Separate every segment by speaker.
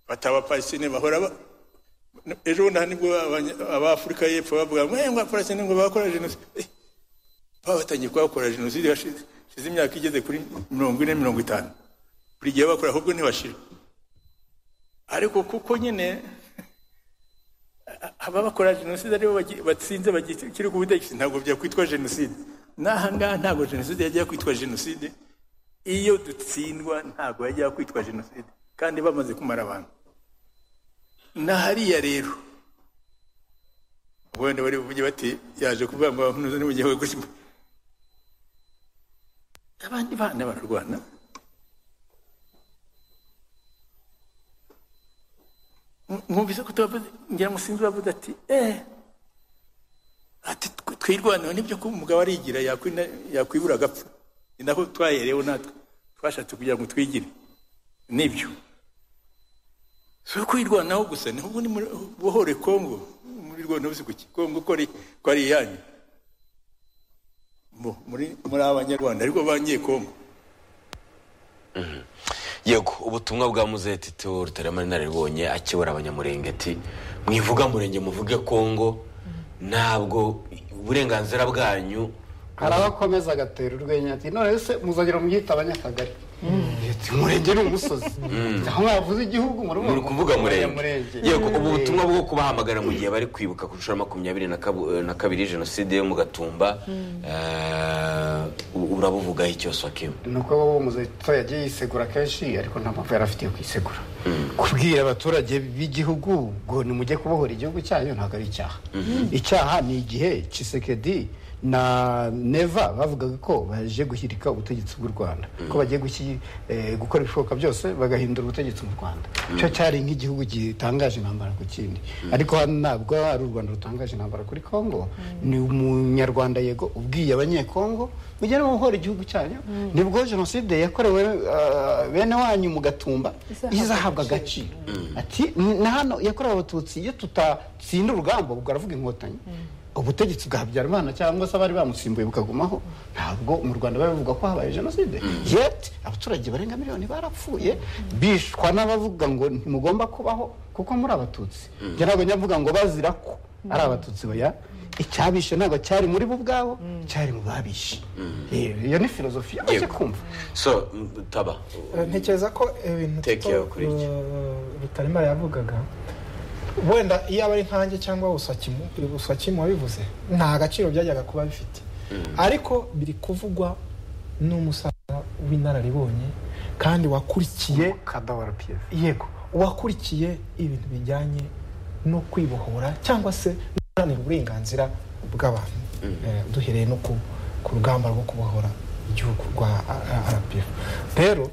Speaker 1: bati abapalestine bahora ba- ejo bundi aha nibwo abanya- abafurika y'epfo bavuga ngo ngo abapalestine ngo bakora jenoside Eh, batangiye kuhakora jenoside hashize hashize imyaka igeze kuri mirongo ine mirongo itanu buri gihe bakora ahubwo ntibashira ariko kuko nyine ababakora jenoside aribo bagi- batsinze bakiri ku butegetsi ntabwo byakwitwa jenoside n'aha ngaha ntabwo jenoside yajya kwitwa jenoside iyo dutsindwa ntabwo yajya kwitwa jenoside kandi bamaze kumara abantu na hariya rero wenda bari buvuge bati yaje kuvuga ngo abahunuza ni mu gihe gutya abandi bana bararwana mwumvise ko tubavuze ngira ngo sinzi bavuze ati eee ati tw- twirwanaho nibyo ko umugabo arigira yakwina- yakwibura agapfa ni nako twaherewe natwe twashatse kugira ngo twigire nibyo si ukwirwanaho gusa ni ubu ni muri buhore kongo muri rwanda si kuki kongo ko ari ko ari iyanyu Bo, muri muri abanyarwanda ariko bangiye kongo
Speaker 2: yego ubutumwa bwa muzeti tu rutarama inararibonye akibura abanyamurengeti mwivuga murenge muvuge kongo ntabwo uburenganzira bwanyu
Speaker 3: hari abakomeza agatera urwenya ati none se muzongera muyita abanyakagari Ati, umurenge ni umusozi aho mwavuze igihugu
Speaker 2: muri kuvuga murenge
Speaker 3: Abanyamurenge.
Speaker 2: yego ubu butumwa bwo kubahamagara mu gihe bari kwibuka ku nshuro ya makumyabiri na kabu- na kabiri jenoside yo mu gatumba eh, u- urabuvugaho icyose wakiwe
Speaker 3: ni uko wowe umuzeto yagiye yisegura kenshi ariko nta mpamvu yari afitiye kwisegura kubwira abaturage b'igihugu ngo nimujye kubohora igihugu cyanyu ntabwo ari icyaha icyaha ni igihe cisekedi na neva bavugaga ko baje gushyirika ubutegetsi bw'u rwanda ko bagiye gushyi- eh, gukora ibishoboka byose bagahindura ubutegetsi mu rwanda cyo cyari nk'igihugu gitangaje intambara ku kindi ariko hano ntabwo ari u rwanda rutangaje intambara kuri kongo ni umunyarwanda yego ubwiye abanyekongo mujye muhora igihugu cyanyu nibwo jenoside yakorewe ah, bene wanyu mu gatumba izahabwa agaciro ati "Ni- na hano yakorewe abatutsi iyo tutatsinda urugamba ubwo aravuga inkotanyi ubutegetsi bwa habyarimana cyangwa se abari bamusimbuye bukagumaho ntabwo mu rwanda bari bavuga ko habaye jenoside yet abaturage barenga miliyoni barapfuye bishwa n'abavuga ngo ntimugomba kubaho kuko muri abatutsi njye ntabwo njya mvuga ngo bazira ko ari abatutsi baya icyabishe ntabwo cyari muri bo ubwabo cyari mu babishe Eh, iyo ni filozofi yaje
Speaker 2: Yego.
Speaker 3: kumva
Speaker 2: so m- taba
Speaker 4: ntekereza ko ibintu
Speaker 2: Take
Speaker 4: Tito,
Speaker 2: care kuri iki.
Speaker 4: uh, rutaremara yavugaga wenda iyo aba ari nkanjye cyangwa usakimu usakimu wabivuze nta gaciro byajyaga kuba bifite ariko biri kuvugwa n'umusaza w'inararibonye kandi wakurikiye
Speaker 3: kadawara piyefu
Speaker 4: yego uwakurikiye ibintu bijyanye no kwibohora cyangwa se no guharanira uburenganzira bw'abantu Eh, duhereye no ku, ku rugamba rwo kubohora igihugu rwa rpf rero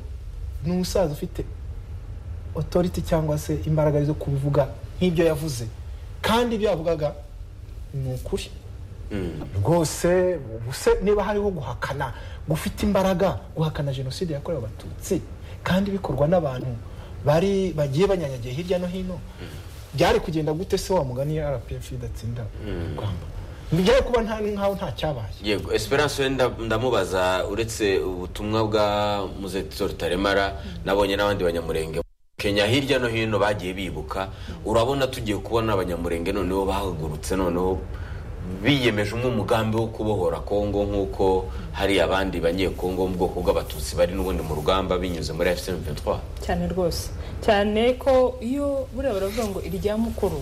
Speaker 4: ni umusaza ufite otoriti cyangwa se imbaraga zo kubivuga nk'ibyo yavuze kandi ibyo yavugaga ni ukuri rwose ubuse niba hariho guhakana gufite imbaraga guhakana jenoside yakorewe abatutsi kandi bikorwa n'abantu bari bagiye banyanyagiye hirya no hino byari kugenda gute se wa mugani ya rpf idatsinda urugamba byari kuba nta nkaho nta cyabaye
Speaker 2: yego esperance we nda- ndamubaza uretse ubutumwa bwa muzeti rutaremara nabonye n'abandi banyamurenge kenya hirya no hino bagiye bibuka urabona tugiye kubona abanyamurenge noneho bahagurutse noneho biyemeje umwe umugambi wo kubohora kongo nk'uko hari abandi banyekongo mu bwoko bw'abatutsi bari n'ubundi mu rugamba binyuze muri fcm 23
Speaker 5: cyane rwose cyane ko iyo buriya baravuga ngo irya mukuru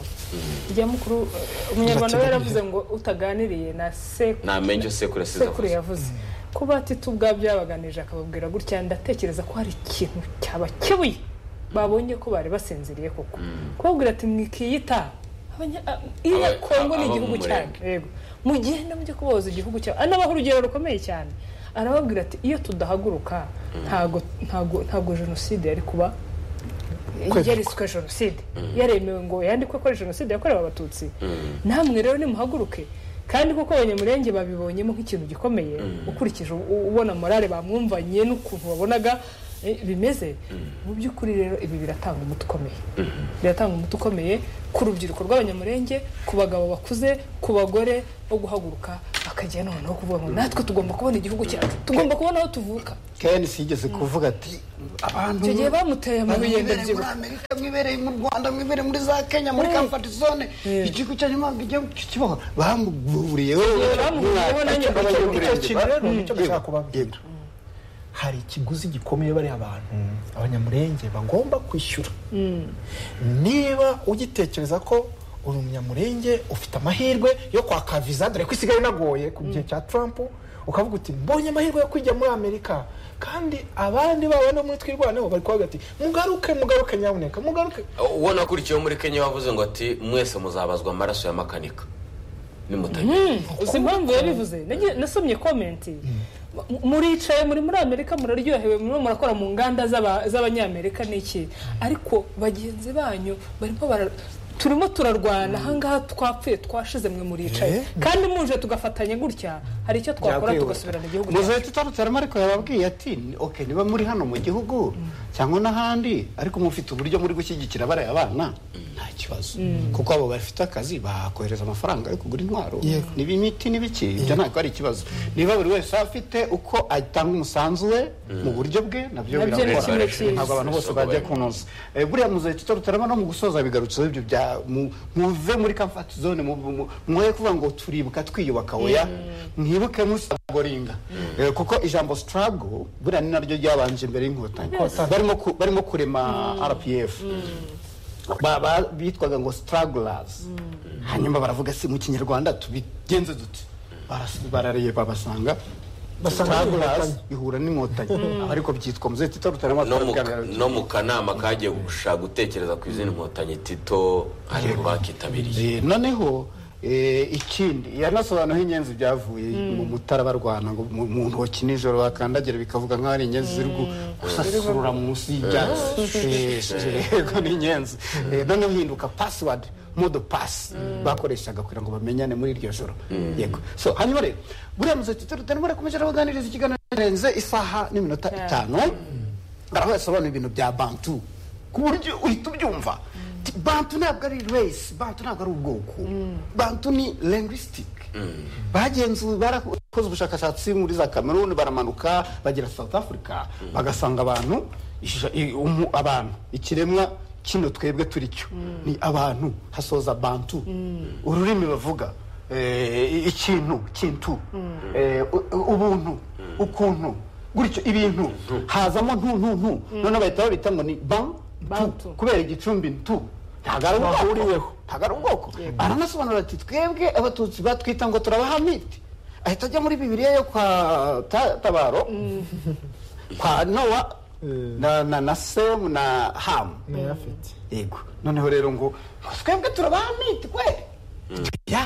Speaker 5: irya mukuru eh, umunyarwanda we yaravuze ngo utaganiriye na sekuru
Speaker 2: ntamenya icyo sekuru yasize
Speaker 5: sekuru
Speaker 2: avuze.
Speaker 5: yavuze kuba atitu ubwabyo yabaganirije akababwira gutya ndatekereza ko hari ikintu cyabakebuye babonye ko bari basinziriye koko kubabwira ati mwikiyita abanya- a- iriya
Speaker 2: Aba-
Speaker 5: kongo
Speaker 2: a-
Speaker 5: ni
Speaker 2: abo
Speaker 5: igihugu
Speaker 2: mu
Speaker 5: cyanyu
Speaker 2: murenge.
Speaker 5: yego mugenda mujye kubohoza igihugu cyawe anabaha urugero rukomeye cyane arababwira ati iyo tudahaguruka ntago ntago ntago jenoside yari kuba yariswe jenoside yaremewe ngo yandikwe ko ari jenoside yakorewe abatutsi namwe rero nimuhaguruke kandi kuko abanyamurenge babibonyemo nk'ikintu gikomeye ukurikije u- ubona morale bamwumvanye n'ukuntu babonaga eh, bimeze mu by'ukuri rero ibi biratanga umuti ukomeye biratanga umuti ukomeye ku rubyiruko rw'abanyamurenge ku bagabo bakuze ku bagore bo guhaguruka bakajya noneho kuvuga ngo natwe tugomba kubona igihugu cyacu tugomba kubona aho tuvuka
Speaker 3: kenisi yigeze kuvuga ati abantu
Speaker 5: icyo gihe bamuteye amabuye
Speaker 3: nibereye muri
Speaker 5: ndabyibuka
Speaker 3: amerika mwe mwibereye mu rwanda mwibereye muri za kenya muri kamfati zone igihugu cyanyu ntabwo igihe kibaho bamburiyeho
Speaker 5: bamuburiyeho nanjye
Speaker 4: icyo kintu rero nicyo dushaka kubabwira hari ikiguzi gikomeye bari abantu abanyamurenge bagomba kwishyura niba ugitekereza ko uri umunyamurenge ufite amahirwe yo kwaka viza dore ko isigaye inagoye ku gihe cya trump ukavuga uti mbonye amahirwe yo kujya muri amerika kandi abandi babona muri twirwaneho bari kuvuga ati mugaruke mugaruke nyamuneka mugaruke
Speaker 2: uwo nakurikiyeho muri kenya wavuze ngo ati mwese muzabazwa amaraso ya makanika nimutagira
Speaker 5: uzi impamvu yabivuze Nagiye- nasomye komenti M- muricaye muri muri amerika muraryohewe murimo murakora mu nganda z'aba- z'abanyamerika n'iki ariko bagenzi banyu barimo bara- turimo turarwana ahangaha twapfuye twashize mwe muricaye kandi muje tugafatanya gutya hari icyo twakora
Speaker 4: Byakwihuta.
Speaker 5: tugasubirana igihugu cyacu.
Speaker 3: muzahita utarutse arimo ariko yababwiye ati oke niba muri hano mu gihugu cyangwa n'ahandi ariko mufite uburyo muri gushyigikira bariya bana nta kibazo kuko abo bafite akazi bakohereza amafaranga yo kugura intwaro niba imiti n'ibiki ibyo ntabwo ari ikibazo niba buri wese afite uko atanga umusanzu we mu buryo bwe nabyo
Speaker 5: Nabyo ni
Speaker 3: birakora
Speaker 5: kimwe cyiza.
Speaker 3: ntabwo abantu bose bajya kunoza Eh, buriya muzahita utarutse no mu gusoza bigarutseho ibyo bya mu- muve muri comfort zone mu- mu- mwoye kuvuga ngo turibuka twiyubaka oya mwibuke musagoringa Eh, kuko ijambo struggle buriya ni naryo ryabanje imbere y'inkotanyi barimo ku- barimo kurema rpf ba- ba- bitwaga ngo strugglers hanyuma baravuga si mu kinyarwanda tubigenze dute Baras- barareba basanga
Speaker 4: Basanga
Speaker 3: strugglers ihura n'inkotanyi ariko byitwa muzahita itarutarama
Speaker 2: no mu- no mu kanama kagiye gushaka gutekereza ku izindi nkotanyi tito hari mu bakitabiriye
Speaker 3: Eh, noneho eh, ikindi yanasobanuye inyenzi byavuye mu mutara barwana ngo mu mu ntoki nijoro bakandagira bikavuga nk'aho ari inyenzi ziri gu- gusasurura munsi y'ibyatsi Eh, eh, yego ni inyenzi Eh, noneho hinduka password modo pass bakoreshaga kugira ngo bamenyane muri iryo joro yego so hanyuma rero buriya muzeti tutarutari murakomeje arabaganiriza ikiganiro kirenze isaha n'iminota itanu baraho yasobanura ibintu bya bantu ku buryo uhita ubyumva Ti- bantu ntabwo ari race bantu ntabwo ari ubwoko bantu ni linguistic bagenzuye barakoze ubushakashatsi muri za cameroon baramanuka bagera south africa bagasanga abantu isha- i- umu- abantu ikiremwa kino twebwe turi cyo ni abantu hasoza bantu ururimi bavuga eh, i- ikintu kintu eh, u- u- ubuntu ukuntu gutyo ibintu hazamo ntu ntu ntu noneho bahita babita ngo ni bantu
Speaker 5: Bantu.
Speaker 3: kubera igicumbi ntu ntabwo ari ubwoko ntabwo ari ubwoko aranasobanura ati twebwe abatutsi batwita ngo turabahamiti ahita ajya muri bibiliya yo kwa Ta- tabaro kwa nowa na na na semu na hamu
Speaker 4: nayafite
Speaker 3: yego noneho rero ngo ngo twebwe turabahamiti kwe ya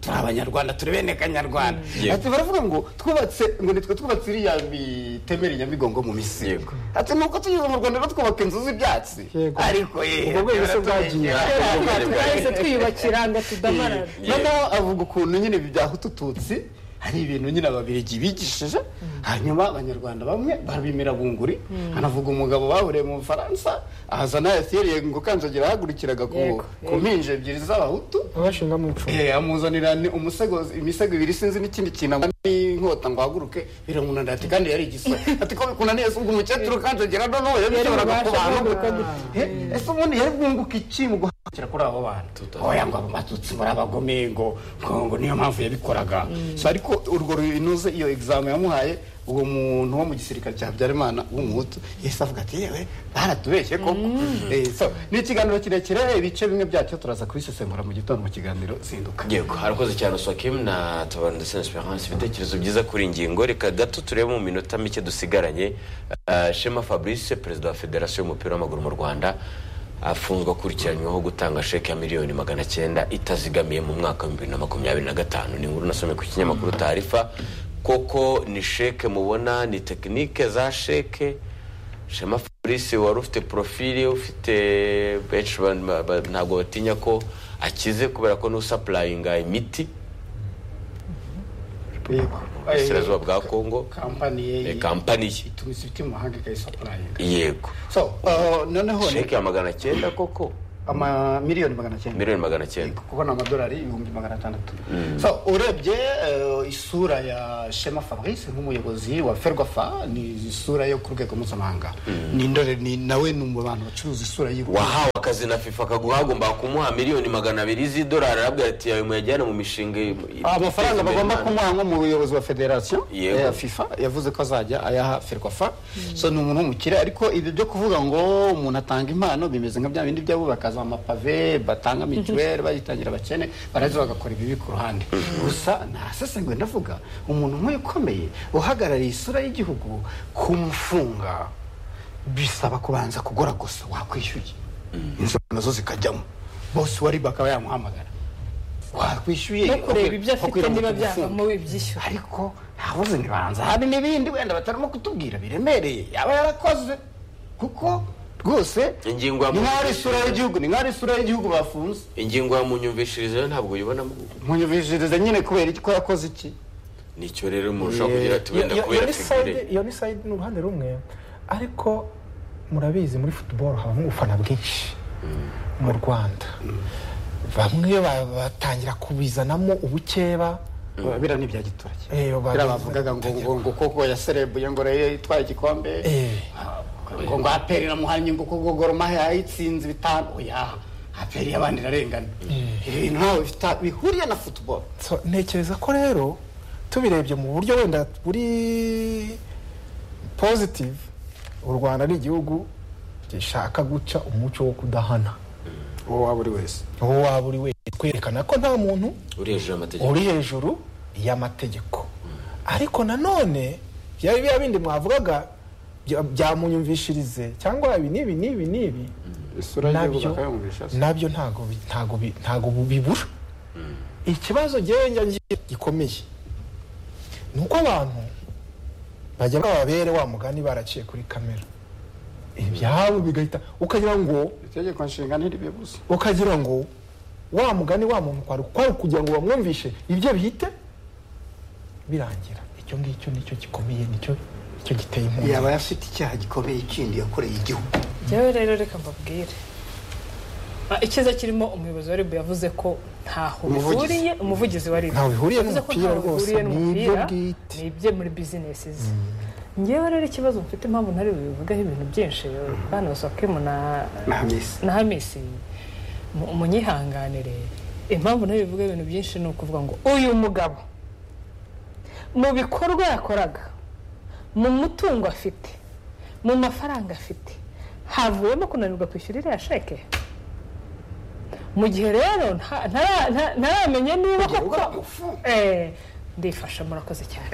Speaker 3: turi abanyarwanda turi bene kanyarwanda
Speaker 2: Yego.
Speaker 3: ati baravuga ngo twubatse ngo nitwe twubatse iriya mitemeri nyabigongo mu misiri
Speaker 2: Yego.
Speaker 3: ati nuko tugeze mu rwanda rero twubaka inzu z'ibyatsi
Speaker 4: Yego.
Speaker 3: ariko yewe
Speaker 4: Ubwo bwose bwagiye.
Speaker 5: twahise twiyubakira ngo tudamarara
Speaker 3: noneho avuga ukuntu nyine ibi bya hutu tutsi hari ibintu nyine ababirigi bigishije hanyuma abanyarwanda bamwe barabimira bunguri hanavuga umugabo baburiye mu bufaransa ahazana yasiriye ngo kanjagira ahagurikiraga ku
Speaker 5: Yego,
Speaker 3: ku mpinja ebyiri z'abahutu
Speaker 4: abashinga mu icumbi
Speaker 3: Eh, amuzanira ni umusego imisego ibiri sinzi n'ikindi kintu amwambara n'inkota ngo ahaguruke biramunanira ati kandi yari igisore ati ko bikunaniye se ubwo umukecuru kandi agira no no yabishoboraga
Speaker 5: ububasha
Speaker 3: kubana
Speaker 5: bwo guhaguruka.
Speaker 3: Eh, ese ubundi yari bwunguka iki mu guhagurukira kuri abo bana oya ngo abo batutsi muri abagome ngo ngo ngo niyo mpamvu yabikoraga So, ariko urwo runuze iyo examen yamuhaye uwo muntu wo mu gisirikare cya habyarimana w'umuhutu yahise avuga ati yewe baratubeshye koko Eh, so, ni ikiganiro kirekire ibice bimwe byacyo turaza kubisesengura mu gitondo mu kiganiro zinduka
Speaker 2: yego harakoze cyane usakim na tabara ndetse na esperance ibitekerezo byiza kuri iyi ngingo reka gato turebe mu minota mike dusigaranye Ah, shema fabrice perezida wa federasiyo y'umupira w'amaguru mu rwanda afunzwe akurikiranyweho gutanga sheke ya miliyoni magana cyenda itazigamiye mu mwaka wa bibiri na makumyabiri na gatanu ni inkuru nasomye ku kinyamakuru tarifa koko ni sheke mubona ni tekinike za sheke shema fabrice wari ufite porofile ufite benshi ba- ba- ba- ntabwo batinya ko akize kubera ko n'usapurayinga imiti mu burasirazuba bwa kongo
Speaker 3: kampani ye
Speaker 2: eh, kampani ye
Speaker 3: itumiza ibiti mu mahanga ikayisapurayinga
Speaker 2: yego
Speaker 3: so uh, noneho
Speaker 2: sheke ya magana cyenda koko
Speaker 3: amamiliyoni magana cyenda
Speaker 2: miliyoni magana cyenda
Speaker 3: kuko ni amadolari ibihumbi magana atandatu So, urebye eh, isura ya shema fabrice nk'umuyobozi wa ferwafa ni isura yo ku rwego mpuzamahanga ni indore ni nawe ni mu bantu bacuruza isura y'u
Speaker 2: wahawe akazi na fifa akaguha agomba kumuha miliyoni magana abiri z'idolari arabwira ati ayo muyajyane mu mishinga y- y-
Speaker 3: amafaranga
Speaker 2: iteza imbere
Speaker 3: bagomba
Speaker 2: Imana."
Speaker 3: kumuha nk'umuyobozi wa federasiyo
Speaker 2: Yego.
Speaker 3: ya fifa yavuze ko azajya ayaha ferwafa so ni umuntu w'umukire ariko ibyo byo kuvuga ngo umuntu atanga impano bimeze nka bya bindi by'abubaka za mapave batanga mituweli bayitangira abakene baraza bagakora ibibi ku ruhande gusa nasesenguye ndavuga umuntu nk'uyu ukomeye uhagarariye isura y'igihugu kumufunga bisaba kubanza kugora gusa wakwishyuye inzoga nazo zikajyamo bose wari bakaba yamuhamagara wakwishyuye
Speaker 5: no kureba
Speaker 3: Wakwira-
Speaker 5: ibyo afite niba
Speaker 3: wakwira
Speaker 5: byavamo ibyishyura
Speaker 3: ariko ntabuze ntibanza hari n'ibindi wenda batarimo kutubwira biremereye yaba yarakoze kuko rwose
Speaker 2: Ingingo ya
Speaker 3: ni nk'aho
Speaker 2: munsi-
Speaker 3: ari isura y'igihugu ni nk'aho ari isura y'igihugu bafunze
Speaker 2: ingingo ya munyumvishirize yo ntabwo uyibonamo
Speaker 3: munyumvishirize nyine kubera iki ko yakoze iki
Speaker 2: nicyo rero murushaho kugira ati wenda
Speaker 4: Iyo- iyo
Speaker 2: kubera
Speaker 4: ni side-
Speaker 2: figure
Speaker 4: iyo ni side ni uruhande rumwe ariko murabizi muri futuboro habamo ubufana bwinshi mu rwanda bamwe ba- batangira kubizanamo ubukeba
Speaker 3: biriya ni ibya giturage
Speaker 4: Eh, ba-
Speaker 3: biriya bavugaga ngo ngo ngo koko yaserebuye ngo rero itwaye igikombe
Speaker 4: Eh,
Speaker 3: ngo ngo aperi iramuhanye ngo koko goromahe yayitsinze bitanu oya aperi y'abandi irarengana ibintu ntawe bifite bihuriye na futuboro
Speaker 4: so, ntekereza ko rero tubirebye mu buryo wenda buri positive u rwanda ni igihugu gishaka guca umuco wo kudahana
Speaker 3: uwo waba uri wese
Speaker 4: uwo waba uri wese kwerekana ko nta muntu
Speaker 2: uri hejuru y'amategeko
Speaker 4: uri hejuru y'amategeko ariko nanone bya bya bindi mwavugaga bya- byamunyumvishirize cyangwa ibi n'ibi n'ibi n'ibi
Speaker 3: isura y'igihugu
Speaker 4: nabyo
Speaker 3: bakayumvisha se
Speaker 4: nabyo ntago bi- ntago bi- ntago bu- bibura ikibazo njyewe njya ngira gikomeye ni uko abantu bajya bababere wa mugani baraciye kuri kamera ibyabo bigahita ukagira ngo
Speaker 3: itegeko nshinga ntiribibuza
Speaker 4: ukagira ngo wa mugani wa muntu kwari kwari kugira ngo bamwumvishe ibyo bihite birangira icyo ngicyo nicyo gikomeye nicyo nicyo giteye impungenge
Speaker 3: yaba afite icyaha gikomeye ikindi yakoreye igihugu
Speaker 5: njyewe rero reka mbabwire Ah, icyiza kirimo umuyobozi wa rib yavuze ko ntaho
Speaker 3: Umuvugizi.
Speaker 5: bihuriye umuvugizi wa rib
Speaker 4: Ntaho bihuriye
Speaker 5: Yavuze ko
Speaker 4: n'umupira
Speaker 5: ntaho
Speaker 4: rwose,
Speaker 5: bihuriye
Speaker 4: ni ibyo
Speaker 5: n'umupira
Speaker 4: bwite.
Speaker 5: ni ibye muri bizinesi ze njyewe rero ikibazo mfite impamvu ntari bubivugaho ibintu byinshi bana basakemu na
Speaker 3: na hamisi
Speaker 5: na hamisi mu- munyihanganire impamvu nayo bivuga ibintu byinshi ni ukuvuga ngo uyu mugabo mu bikorwa yakoraga mu mutungo afite mu mafaranga afite havuyemo kunanirwa kwishyura iriya sheke mu gihe rero nta- ntara- nta- ntaramenye niba koko Eh, ndifasha murakoze cyane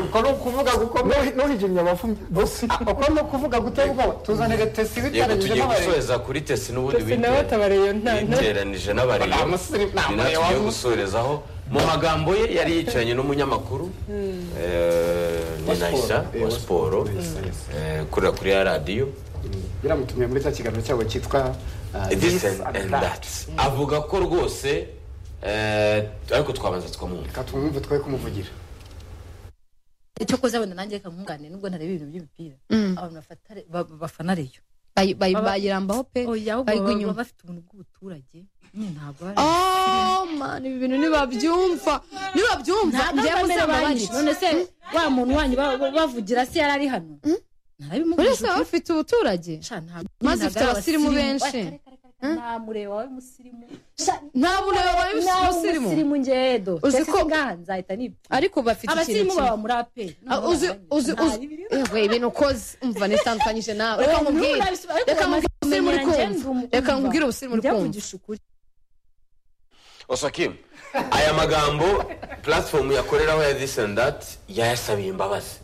Speaker 3: uko ni ukuvuga gukomeye
Speaker 4: n'uhigimye abavumye bose
Speaker 3: uko ni ukuvuga gutera ubwoba tuzane gatesi
Speaker 2: yego
Speaker 3: bitaranyije
Speaker 2: tugiye
Speaker 3: n'abarezi
Speaker 2: gusoreza kuri tesi n'ubundi
Speaker 5: Tese nawe
Speaker 2: bitewe
Speaker 5: tabariyo nta nta-
Speaker 2: yiteranije n'abareyo
Speaker 3: Nta musiri- nta
Speaker 2: ni
Speaker 3: muriro
Speaker 2: natwe tugiye
Speaker 3: wabuze.
Speaker 2: gusorezaho mu magambo ye yari yicaranye n'umunyamakuru eh, ni nahisa wa siporo eh, ukorera kuri ya radiyo
Speaker 3: biramutumiye muri cya kiganiro cyabo cyitwa uh,
Speaker 2: this
Speaker 3: This
Speaker 2: and
Speaker 3: and
Speaker 2: and that
Speaker 3: That.
Speaker 2: avuga ko rwose eh, ariko twabanza tukamwumva
Speaker 3: reka tumwumve twe kumuvugira
Speaker 6: icyo koze wenda nanjye reka mwungane nubwo ntareba ibintu by'imipira abantu bafata- ba- bafana reyo
Speaker 7: bayi- bayi-
Speaker 6: Baba-
Speaker 7: bayirambaho pe
Speaker 6: oya ahubwo
Speaker 7: bayigwa
Speaker 6: baba- baba
Speaker 7: inyuma
Speaker 6: bafite ubuntu bw'ubuturage nyine ntabwo ari
Speaker 7: Oh, man, ibi bintu ntibabyumva ntibabyumva
Speaker 6: ntabwo
Speaker 7: njyewe
Speaker 6: bameze
Speaker 7: musaba
Speaker 6: abanyu
Speaker 7: banyica
Speaker 6: none se wa muntu wanyu ba- ba- bavugira se yari ari hano
Speaker 7: uretse
Speaker 6: ntarabimubwira
Speaker 7: baba bafite ubuturage Maze ifite abasirimu benshi.
Speaker 6: nta mureba wawe musirimu Sha,
Speaker 7: nta mureba wawe
Speaker 6: nawe
Speaker 7: musirimu.
Speaker 6: umusirimu ngedo
Speaker 7: Uzi
Speaker 6: uzi ko
Speaker 7: ko-
Speaker 6: ngaha nzahita nipfa
Speaker 7: ariko bafite ikintu
Speaker 6: abasirimu
Speaker 7: kimwe
Speaker 6: baba muri aperi
Speaker 7: Ah, uzi uzi uzi yewe ibintu ukoze umva nitandukanyije nawe reka
Speaker 6: Oya,
Speaker 7: nkubwire
Speaker 6: ntunabisobanure, ariko
Speaker 7: reka
Speaker 6: bamaze
Speaker 7: nkubwire ubusirimu uri
Speaker 6: kumenyera njye,
Speaker 7: kumva
Speaker 6: ndumva.
Speaker 7: reka nkubwire ubusirimu uri kumva
Speaker 6: byavugisha ukuri
Speaker 2: osakim aya magambo platform yakoreraho ya this and that yayasabiye imbabazi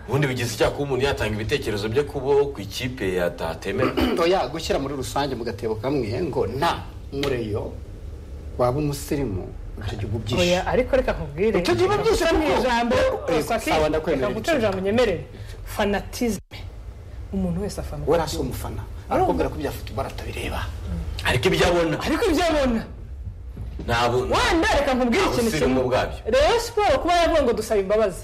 Speaker 2: ubundi bigize icyaha kuba umuntu yatanga ibitekerezo bye kubo ku ikipe yatatemera
Speaker 3: oya gushyira muri rusange mu gatebo kamwe ngo na mureyo waba umusirimu ibyo gihugu byinshi
Speaker 5: oya ariko reka nkubwire
Speaker 3: Icyo gihe byose
Speaker 5: guca mu
Speaker 3: ariko-
Speaker 5: ijambo
Speaker 3: Eh,
Speaker 5: reka ki-
Speaker 3: sawa,
Speaker 5: reka
Speaker 3: ndakwemerera
Speaker 5: guca
Speaker 3: icyo.
Speaker 5: mu ijambo nyemerere fanatizme umuntu wese afana
Speaker 3: we rasi umufana arakubwira ko ibya futuboro atabireba
Speaker 2: ariko ibyo abona
Speaker 5: ariko ibyo abona
Speaker 2: ntabwo
Speaker 5: wanda reka nkubwire ikintu
Speaker 2: Abasirimu
Speaker 5: kimwe
Speaker 2: ubwabyo.
Speaker 5: rero siporo kuba yavuga ngo dusaba imbabazi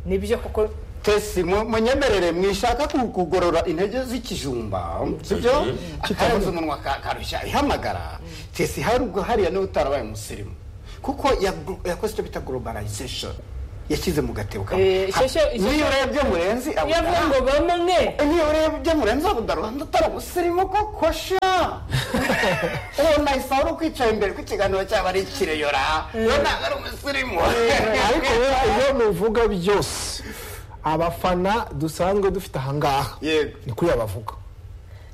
Speaker 5: nibyo kuko
Speaker 3: tesi mu- munyemerere mwishaka ku- kugorora intege z'ikijumba sibyo kitabuze umunwa ka- karushya ihamagara tesi hari ubwo hariya niba utarabaye umusirimu kuko yaglo- yakoze icyo bita globalization yashyize mu gatebo kamwe Ha,
Speaker 5: Eh, ishyashya-
Speaker 3: niyo
Speaker 5: ishyashya-
Speaker 3: urebye murenzi
Speaker 5: iyo avuga ngo bamwe
Speaker 3: niyo urebye murenzi abuda rwanda utari umusirimu koko sha uwo nahise uri ukwicaye imbere ku kiganiro cyaba ari ikireyora we ntabwo ari umusirimu
Speaker 4: ariko rero ibyo muvuga byose abafana dusanzwe dufite ahangaha
Speaker 3: yego
Speaker 4: ni kuri abavuga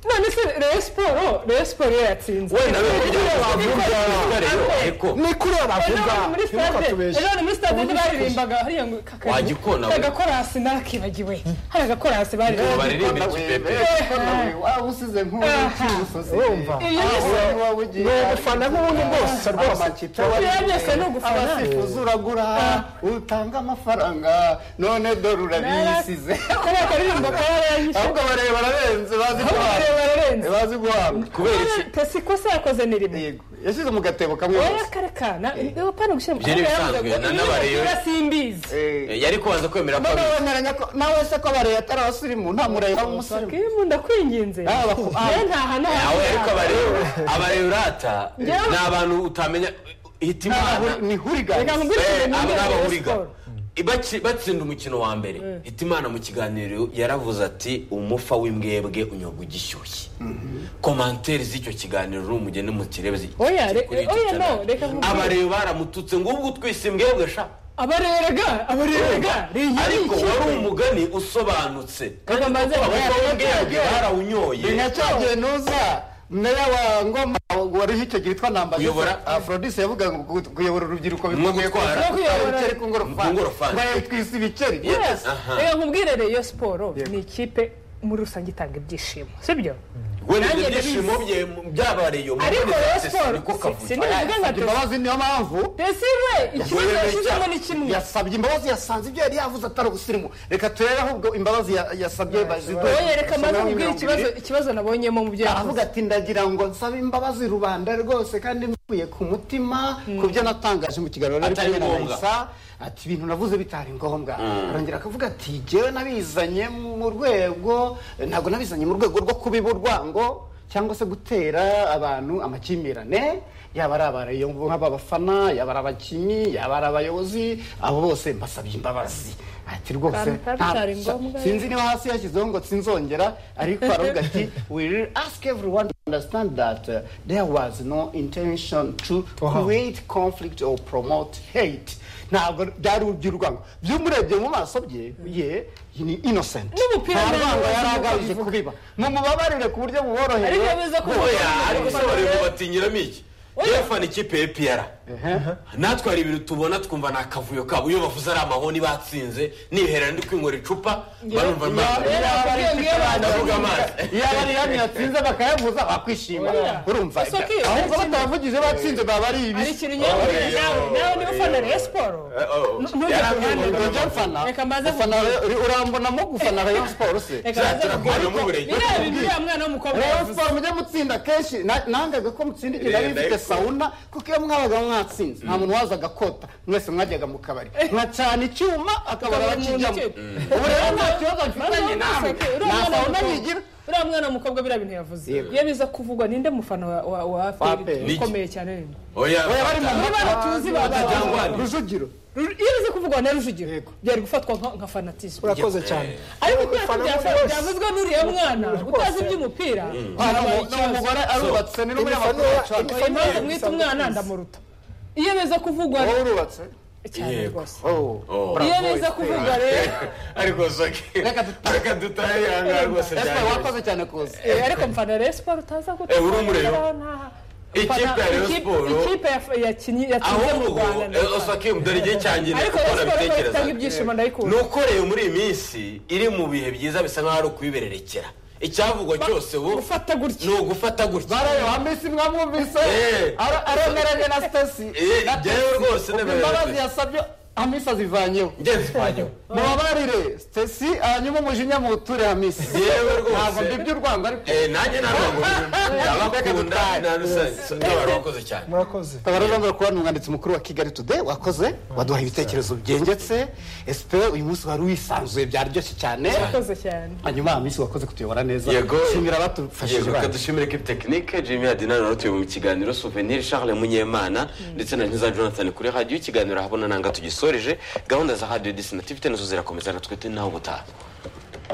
Speaker 5: none se reyo siporo reyo siporo iyo yatsinze
Speaker 2: wenda we kugira ngo
Speaker 4: bavuga.
Speaker 2: bitware yo ariko
Speaker 4: ni kuri
Speaker 5: Ejo
Speaker 4: abavuga
Speaker 5: bari muri stade ejo bari muri stade
Speaker 4: Ubundi
Speaker 5: baririmbaga hariya ngo kakari
Speaker 2: Wagikona we.
Speaker 5: hari agakorasi narakibagiwe hari agakorasi baririmbaga
Speaker 2: baririmbe ikipepe
Speaker 3: waba usize
Speaker 4: urumva
Speaker 5: ibyo byose
Speaker 4: ni ubufana nk'ubundi bwose rwose
Speaker 5: Biriya byose ni ugufana.
Speaker 3: abasifuzi uragura utanga amafaranga none dore urabisize
Speaker 5: kariya karirimbo kaba yaranyishe
Speaker 3: ahubwo bareba bararenze bazi
Speaker 5: ahubwo
Speaker 3: guhabwa
Speaker 5: bareba bararenze
Speaker 3: bazi guhabwa kubera iki
Speaker 5: pesi ikosa yakoze ni rimwe
Speaker 3: yego yashyize mu gatebo kamwe
Speaker 5: wowe
Speaker 3: gusa.
Speaker 5: akarekana niba upana gushyira mu
Speaker 2: Ibyo ni ibisanzwe, na- n'abareyo.
Speaker 5: niba simbizi
Speaker 3: Eh,
Speaker 2: yari kubanza kwemera ko
Speaker 3: mba
Speaker 2: ari-
Speaker 3: bemeranya ko nawe se ko bareba atari abasirimu nta mureba w'umusirimu
Speaker 5: Kimu ndakwinginze
Speaker 3: Ah, baku- ah.
Speaker 5: yewe ntahana
Speaker 2: nawe ariko abareba abareba urata ni abantu utamenya hita imana
Speaker 3: Ntabwo- ni hurigani
Speaker 5: Reka nkubwire
Speaker 2: Eh,
Speaker 5: ikintu
Speaker 2: aba
Speaker 5: ntumbe
Speaker 2: ni
Speaker 5: Rayon
Speaker 2: abahuriga
Speaker 5: Sport.
Speaker 2: Baci- batsinda umukino wa mbere hitimana mu kiganiro yaravuze ati umufa w'imbwebwe unyobwa ugishyushye komantere z'icyo kiganiro uri umugeni mukirebe zi-
Speaker 5: Oya, re-
Speaker 2: kuri iki
Speaker 5: oya, no,
Speaker 2: canal.
Speaker 5: reka nkubwire.
Speaker 2: abareba baramututse ngo ubwo utwise imbwebwe sha
Speaker 5: abareraga abareraga
Speaker 2: ariko wari umugani usobanutse kandi
Speaker 5: Reka mbanze-
Speaker 2: kuko abafa
Speaker 3: Oya,
Speaker 2: w'imbwebwe
Speaker 3: reka-
Speaker 2: barawunyoye
Speaker 3: nka cya gihe nuza meya wa ngoma wari icyo gihe witwa namba
Speaker 2: Uyobora.
Speaker 3: afrodise yavugaga ngo gu- kuyobora urubyiruko
Speaker 2: Nko
Speaker 3: bikomeye ko
Speaker 2: gutwara.
Speaker 3: ibiceri ku
Speaker 2: Ku
Speaker 3: ngorofani
Speaker 2: ngorofani.
Speaker 3: ngo twise ibiceri
Speaker 2: Yes.
Speaker 3: Yes.
Speaker 2: Aha.
Speaker 5: reka nkubwire reyo siporo
Speaker 3: Yego.
Speaker 5: ni ikipe muri rusange itanga ibyishimo sibyo
Speaker 2: wenda
Speaker 5: Nanjye
Speaker 2: ibyo byishimo bye byabareye umuntu
Speaker 5: ariko
Speaker 2: wese
Speaker 5: Rayon
Speaker 2: se
Speaker 5: Sport
Speaker 2: niko kavuze.
Speaker 5: sinivuga nka
Speaker 3: yasabye
Speaker 5: Tosi
Speaker 3: imbabazi niyo mpamvu
Speaker 5: Tosi we ikibazo yashyizemo ni kimwe
Speaker 3: yasabye imbabazi yasanze ibyo yari yavuze atari ubusirimu reka turebe ahubwo imbabazi ya- yasabye baziduhe
Speaker 5: wowe reka maze nkubwire ikibazo ikibazo nabonyemo mu byo
Speaker 3: aravuga
Speaker 5: yavuze
Speaker 3: ati ndagira ngo nsabe imbabazi rubanda rwose kandi mvuye ku mutima ku byo natangaje mu kiganiro nari
Speaker 2: Atari
Speaker 3: kumwe na
Speaker 2: ngombwa.
Speaker 3: Raisa, ati ibintu navuze bitari ngombwa arongera akavuga ati jyewe nabizanye mu rwego ntabwo nabizanye mu rwego rwo kubiba urwango cyangwa se gutera abantu amakimbirane yaba ari abareyo nk'aba bafana yaba ari abakinnyi yaba ari abayobozi abo bose mbasabye imbabazi ati rwose
Speaker 5: Bambi, bambi,
Speaker 3: nta-
Speaker 5: byari ngombwa.
Speaker 3: sinzi niba hasi yashyizeho ngo sinzongera ariko aravuga ati we will ask everyone to understand that uh, there was no intention to
Speaker 4: Wow.
Speaker 3: create conflict or promote hate ntabwo byari urw'urwango byumurebye mu maso bye ye ni innocent
Speaker 5: N'umupira
Speaker 3: nta
Speaker 5: ntabwo
Speaker 3: rwango yari
Speaker 5: wazi uko
Speaker 3: agamije
Speaker 5: bivuga.
Speaker 3: kubiba mumubabarire ku buryo buboroheye
Speaker 5: ariko yavuze ko
Speaker 2: oya ariko se bareba batinyiramo iki yewe fana ikipe ya piyara natwe hari ibintu tubona twumva ni akavuyo kabo iyo bavuze ari amahoni batsinze nihera ndi kwinywera icupa barumva
Speaker 5: Yaba-
Speaker 2: nta- ndavuga amazi
Speaker 3: yaba ari yamwe yatsinze bakayavuza bakwishima
Speaker 5: Oya.
Speaker 3: urumva
Speaker 5: Gusa ko iyo
Speaker 3: ahubwo
Speaker 5: yatsinze-
Speaker 3: batavugije batsinze baba ari
Speaker 5: hari
Speaker 3: ibibi
Speaker 5: ikintu nyamubwira nawe nawe niba ufana reyo siporo ntujya
Speaker 2: Yari
Speaker 5: ku
Speaker 2: avuye mu
Speaker 5: ruhande
Speaker 3: Ujya mfana
Speaker 5: Reka mbanze
Speaker 3: ufana Rayon- urambonamo gufana Rayon Sports se
Speaker 5: reka
Speaker 2: Zara,
Speaker 5: baze
Speaker 2: turakorana
Speaker 5: ariko
Speaker 2: n'uburenge.
Speaker 5: biriya bintu uriya mwana w'umukobwa
Speaker 3: Rayon
Speaker 5: yavuze
Speaker 3: Sports mujye mutsinda kenshi Na- nangaga ko mutsinda igihe nari
Speaker 2: Yenda
Speaker 3: mfite
Speaker 2: ariko.
Speaker 3: sauna kuko iyo mwabaga mwatsinze nta muntu wazaga kota mwese mwajyaga mu kabari nkacana icyuma akabara
Speaker 5: Akabara umuntu
Speaker 3: bakijyamo
Speaker 5: icyuma.
Speaker 3: ubu rero nta kibazo mfitanye nawe nta sauna yigira
Speaker 5: uriya mwana w'umukobwa biriya bintu yavuze
Speaker 3: Yego.
Speaker 5: iyo biza kuvugwa ninde mufana wa- wa wa
Speaker 3: APR.
Speaker 5: aferi ukomeye cyane ninde
Speaker 2: oya
Speaker 3: oya bari mu
Speaker 5: niba batuzi babaye
Speaker 2: Jangwani.
Speaker 3: rujugiro
Speaker 5: Ru- iyo bize kuvugwa na rujugiro
Speaker 3: Yego.
Speaker 5: byari gufatwa nka- nka fanatisme
Speaker 4: urakoze cyane
Speaker 5: ariko kuko
Speaker 4: Fanatisme
Speaker 5: yatubyaye
Speaker 4: rwose.
Speaker 5: byavuzwe n'uriya mwana utazi iby'umupira habaye ikibazo
Speaker 3: umugore arubatse ni n'umunyamakuru
Speaker 4: Imifanura-
Speaker 3: wacanye
Speaker 5: Oya, impamvu mwita umwana ndamuruta iyo biza kuvugwa
Speaker 3: wowe urubatse
Speaker 5: cyane
Speaker 2: Yego.
Speaker 5: rwose
Speaker 3: Oh.
Speaker 5: iyo biza kuvugwa rero
Speaker 2: ariko soke
Speaker 3: Reka dutahe.
Speaker 2: reka dutahe yanga rwose
Speaker 3: Ese
Speaker 2: byari
Speaker 3: wakoze cyane kuza
Speaker 5: Eh, ariko mfana Rayon Sport utaza guta
Speaker 2: Eh, uri umureba?
Speaker 5: Nta-
Speaker 2: Ikipe ya
Speaker 5: mfana-
Speaker 2: Rayon
Speaker 5: ikipe-
Speaker 2: Sport-
Speaker 5: ikipe ya- yakinnye yatsinze mu
Speaker 2: ahubwo
Speaker 5: Rwanda ni mfana.
Speaker 2: soke dore igihe cyangira
Speaker 5: ariko
Speaker 2: kuko
Speaker 5: Rayon Sport rero
Speaker 2: nabitekereza
Speaker 5: itanga ibyishimo
Speaker 2: ni
Speaker 5: ndayikunda
Speaker 2: uko rero muri iyi minsi iri mu bihe byiza bisa nk'aho ari ukubibererekera icyavugwa cyose ubu
Speaker 5: gufata gutya.
Speaker 2: ni ugufata gutya
Speaker 3: barayo wambise mwamwumvise
Speaker 2: Eh.
Speaker 3: aremeranye na stasi
Speaker 2: Eh, jyewe rwose nemereye
Speaker 3: imbabazi
Speaker 2: Stacy.
Speaker 3: yasabye hamisa zivanyeho
Speaker 2: ngeze esipanye
Speaker 3: mubabarire stesi hanyuma umujinya muwuture hamisa
Speaker 2: yewe
Speaker 3: ntabwo
Speaker 2: rwose
Speaker 3: mbibye urwango ariko
Speaker 2: Eh, nanjye nta rwango ndabakunda nta rusange n'abarokoze cyane
Speaker 4: murakoze
Speaker 3: tabara rwanda kuba ni umwanditsi mukuru wa kigali today wakoze waduha ibitekerezo byengetse esipe uyu munsi wari wisanzuye byaryoshye cyane
Speaker 5: murakoze cyane
Speaker 3: hanyuma hamisi wakoze kutuyobora neza
Speaker 2: Yego.
Speaker 3: shimira abatufashije
Speaker 2: yego reka
Speaker 3: bacu
Speaker 2: dushimire kipu tekinike jimmy adina nawe mu kiganiro souvenir charles munyemana ndetse na nkiza jonathan kuri radiyo ikiganiro ahabona nanga tugisoreje gahunda za radiyo disi na tivi nazo zirakomeza na twite nawe ubutaha